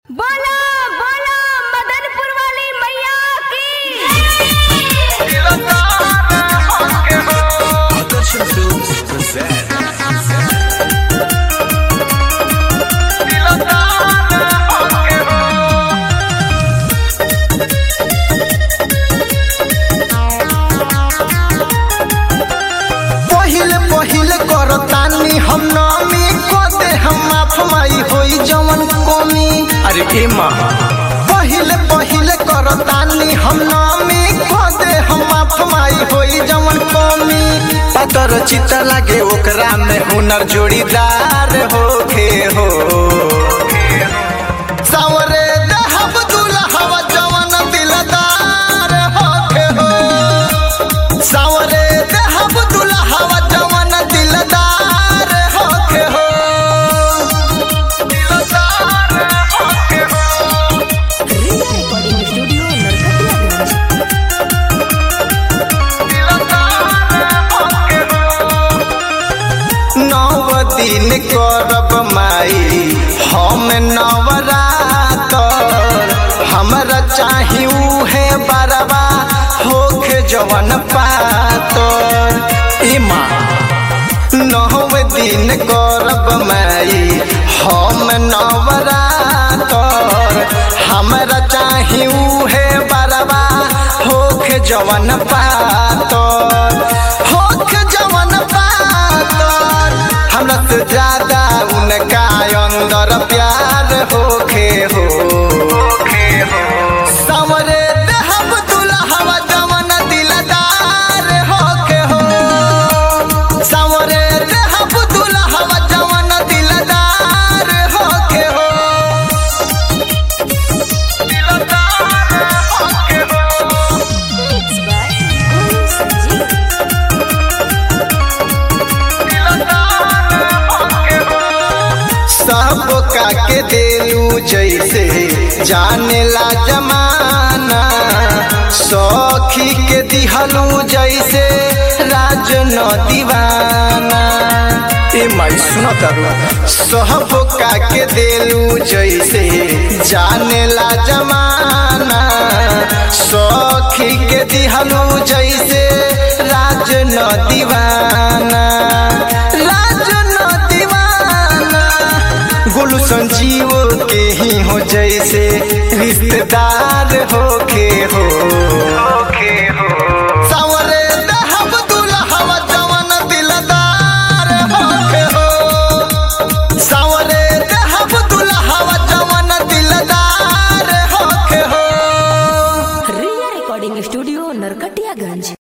बोला बोला मदनपुर वाली मैया की Production Films present. पहिले पहिले करतानी हम नामी को दे हम माफ माई होई जवन कमी अरे ए माँ पहिले पहिले करतानी हम नामी को दे हम माफ माई होई जवन कमी पतर चित लागे ओकरा में हुनर जोड़ीदार होखे हो सावरे दहब दुल्हवा जवन दिलदार होखे हो सावरे देहब दुल्हवा जवन दिलदार होके हो दिलदार होके हो रिया रिकॉर्डिंग स्टूडियो नरकटियागंज नव दिन करब माई हम नवरात हमरा चाही उहे बरबा होखे जवन पातर ए माँ नव दिन करब माई हम नवरात हमरा चाही उहे बरबा होखे जवन पातर होखे जवन पातर हमरा से ज्यादा उनका अंदर प्यार होखे हो सावरे देहब दुल्हवा जवन दिलदार होखे हो सावरे देहब दुल्हवा जवन दिलदार होखे हो दिलदार होखे हो मिक्स बाय गुरु संजीव सब का के देलू जैसे जाने ला जमाना सखी के दिहलू जैसे राज न दीवाना ए माई सुना तारू सब का के देलू जैसे जाने ला जमाना सखी के दिहलू जैसे राज न दीवाना राज न दीवाना गुलू संजीव के ही हो जैसे रिश्तेदार होके हो सावरे दहब दुल्हवा जवन दिलदार होके हो सावरे दहब दुल्हवा जवन दिलदार होके हो रिया रिकॉर्डिंग स्टूडियो नरकटियागंज